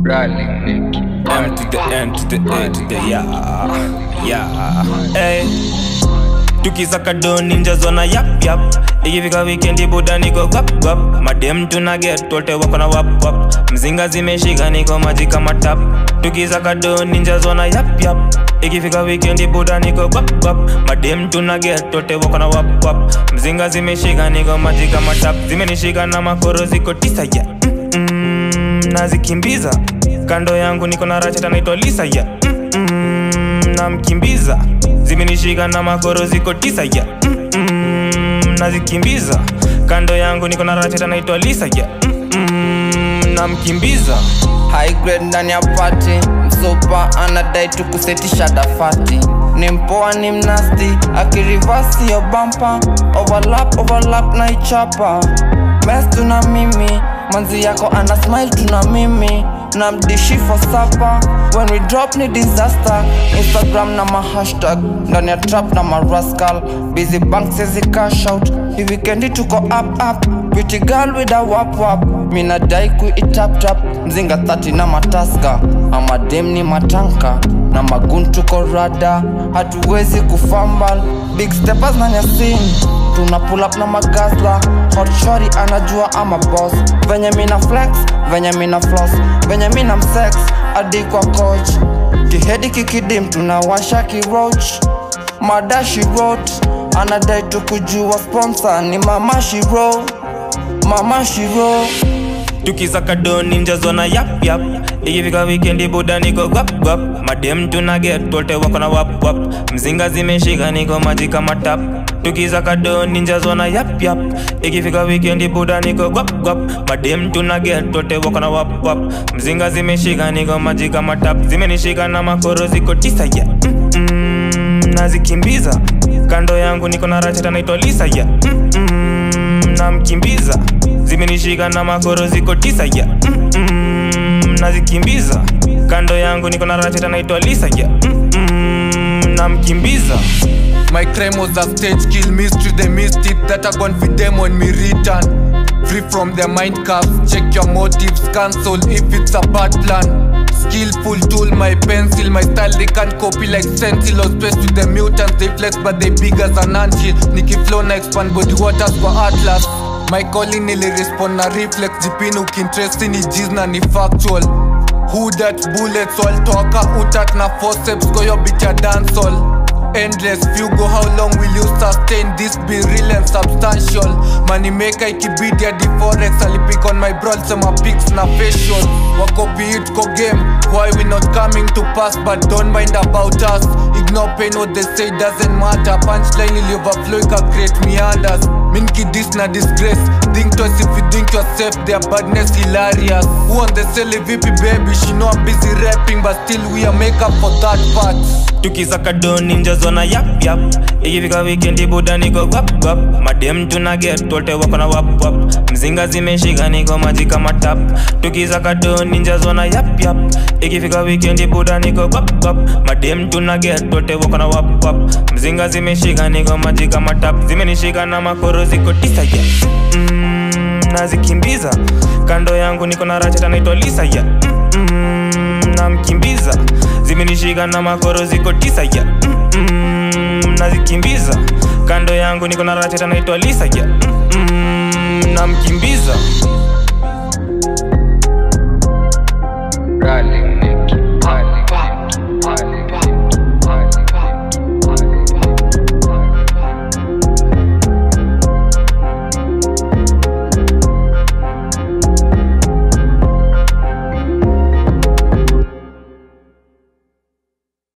Rally, Nicky. M to the N to the A to the yeah, yeah, hey. Tukisaka do ninja zona yap yap ikifika wikendi buda niko gwap gwap madem tuna get wote wako na wap wap mzinga zimeshika niko maji kama tap tukisaka do ninja zona yap yap ikifika wikendi buda niko gwap gwap madem tuna get wote wako na wap wap mzinga zimeshika niko maji kama tap zimenishika na makoro ziko tisa ya yeah. mm -mm, nazikimbiza kando yangu niko na racheta naitwa lisa ya yeah. mm -mm, namkimbiza zimenishika na makoro ziko tisa ya yeah. mm -mm, nazikimbiza kando yangu niko na racheta naitwa lisa ya yeah. mm -mm, namkimbiza high grade ndani ya pati msopa anadai tukusetisha dafati ni mpoa ni mnasti akirivasi yo bampa overlap overlap na ichapa mes tuna mimi manzi yako ana smile tuna mimi na mdishi for supper when we drop ni disaster instagram na mahashtag ndani ya trap na marascal busy bank sezi cash out hii wikendi tuko up up pretty girl with a wap wap mina dai kuitap tap mzinga 30 na mataska amadem ni matanka na magun tuko rada hatuwezi kufambal big steppers na nyasin tuna pull up na magasla hot shorty anajua ama boss venye mina flex venye mina floss venye mina msex hadi kwa coach kihedi kikidim tunawasha kiroach madashi wrote anadai tukujua sponsor ni mama shiro mama shiro tukisaka do ninja zona yap yap ikifika wikendi buda niko gwap gwap madem tuna get wote wako na wap wap mzinga zimeshika niko maji kama tap tukisaka do ninja zona yap yap ikifika wikendi buda niko gwap gwap madem tuna get wote wako na wap wap mzinga zimeshika niko maji kama tap zimenishika na makoro ziko tisa ya yeah. mm -mm, nazikimbiza kando yangu niko na racheta naitwa lisa ya yeah. mm -mm, namkimbiza zimenishika na makoro ziko tisa ya yeah. mm -mm, nazikimbiza kando yangu niko na racheta naitwa lisa ya yeah. mm -mm, namkimbiza My crime was a stage kill mystery They missed it that I gone with them when me return Free from their mind caps Check your motives cancel if it's a bad plan Skillful tool my pencil My style they can't copy like stencil Or space to the mutants They flex but they big as an anthill Nicky flow na expand body waters kwa atlas My calling nili respond na reflex Jipini ukintresti ni jiz na ni factual Who that bullets all toka utat na forceps Kwa yo bitch ya dancehall endless fugo how long will you sustain this be real and substantial money maker ikibidi hadi forex alipik on my broad sema pics na facial wakopi it ko game why we not coming to pass but don't mind about us ignore pain what they say doesn't matter punchline ili overflow ika create meanders min kidis na disgrace think twice if you think you're safe their badness hilarious who on the celly vipi baby she know I'm busy rapping but still we are make up for that part tukisaka do ninja zona yap yap ikifika wikendi buda niko gwap gwap madem tuna get wote wako na wap wap mzinga zimeshika niko maji kama tap tukisaka do ninja zona yap yap ikifika wikendi buda niko gwap gwap madem tuna get wote wako na wap wap mzinga zimeshika niko maji kama tap zimenishika na makoro ziko tisa ya yeah. mm, nazikimbiza kando yangu niko na racheta naitwa lisa ya yeah. mm, mm, namkimbiza zimenishika na makoro ziko tisa ya yeah. mm -mm, nazikimbiza kando yangu niko na racheta naitwa lisa ya yeah. mm -mm, namkimbiza